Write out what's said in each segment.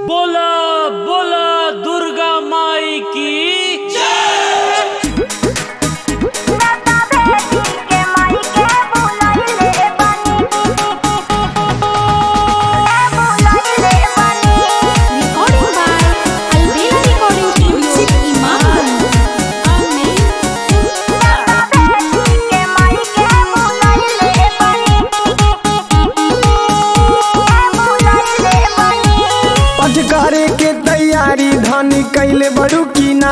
बोला बोला दुर्गा माई की Recording by Albela Recording Studio, Imam. पठ करे के तैयारी धनी कैले बड़ू की ना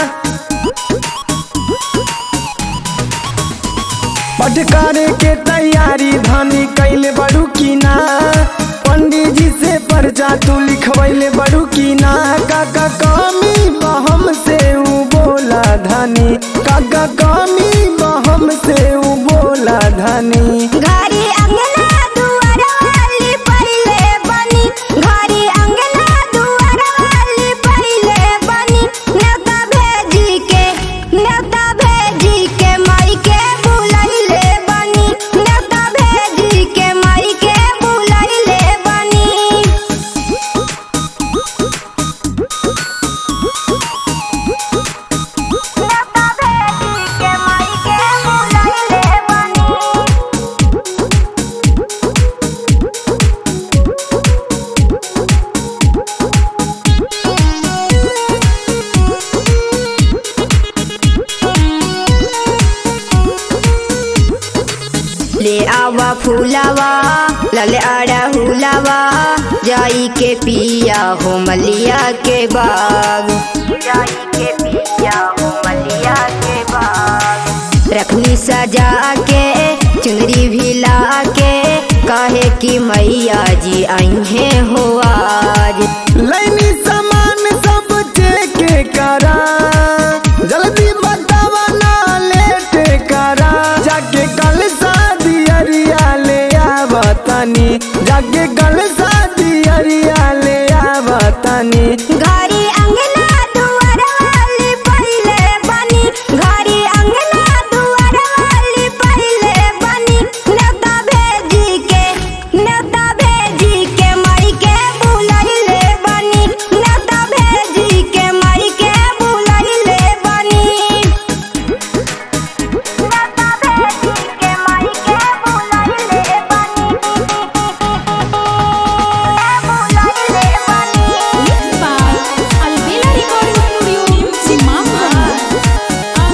पठ करे के तैयारी धनी कैले बड़ू की ना पंडित जी से पर्चा तू लिखवैले बड़ू की ना काका कमी बहम से ऊ बोला धनी काका कमी बहम से ऊ बोला धनी घरी अंगना दुआर वाली पहिले बनी घरी अंगना दुआर वाली पहिले बनी नेता भेजी के नेता भेजी के माई के बुलैले बनी नेता भेजी के माई के बुलैले बनी नेता भेजी के माई के बुलैले बनी ले आवा फूलावा लले आड़ा हुलावा जाई के पिया हो मलिया के बाग जाई के पिया हो मलिया के बाग रखनी सजा के चुनरी भी ला के काहे कि मैया जी आई हैं हो आज लैनी सामान सब चेक करा जल्दी बतावा ना लेट करा जाके कल शादी अरिया ले आवतनी जाके कल शादी अरिया ले आवतनी घरी अंगना दुआर वाली पहिले बनी घरी अंगना दुआर वाली पहिले बनी नेता भेजी के नेता भेजी के माई के बुलैले बनी नेता भेजी के माई के बुलैले बनी नेता भेजी के माई के बुलैले बनी Mixed by Albela Recording Studio, Imamganj.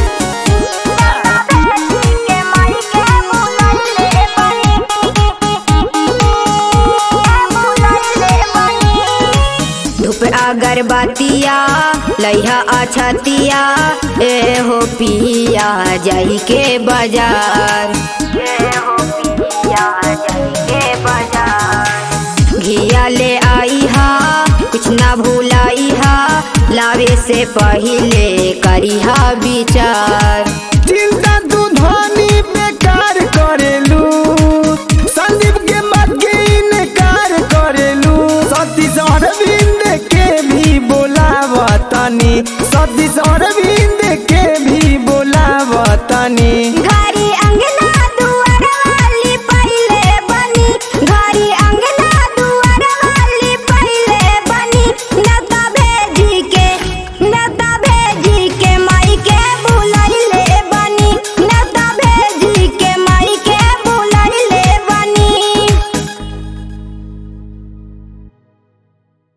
धूप अगरबत्तिया लइहा अछतिया ए हो पिया जाई के बाजार ए हो पिया जाई के बाजार घिया ले आई हा कुछ ना भूलाई हा लावे से पहिले करिहा विचार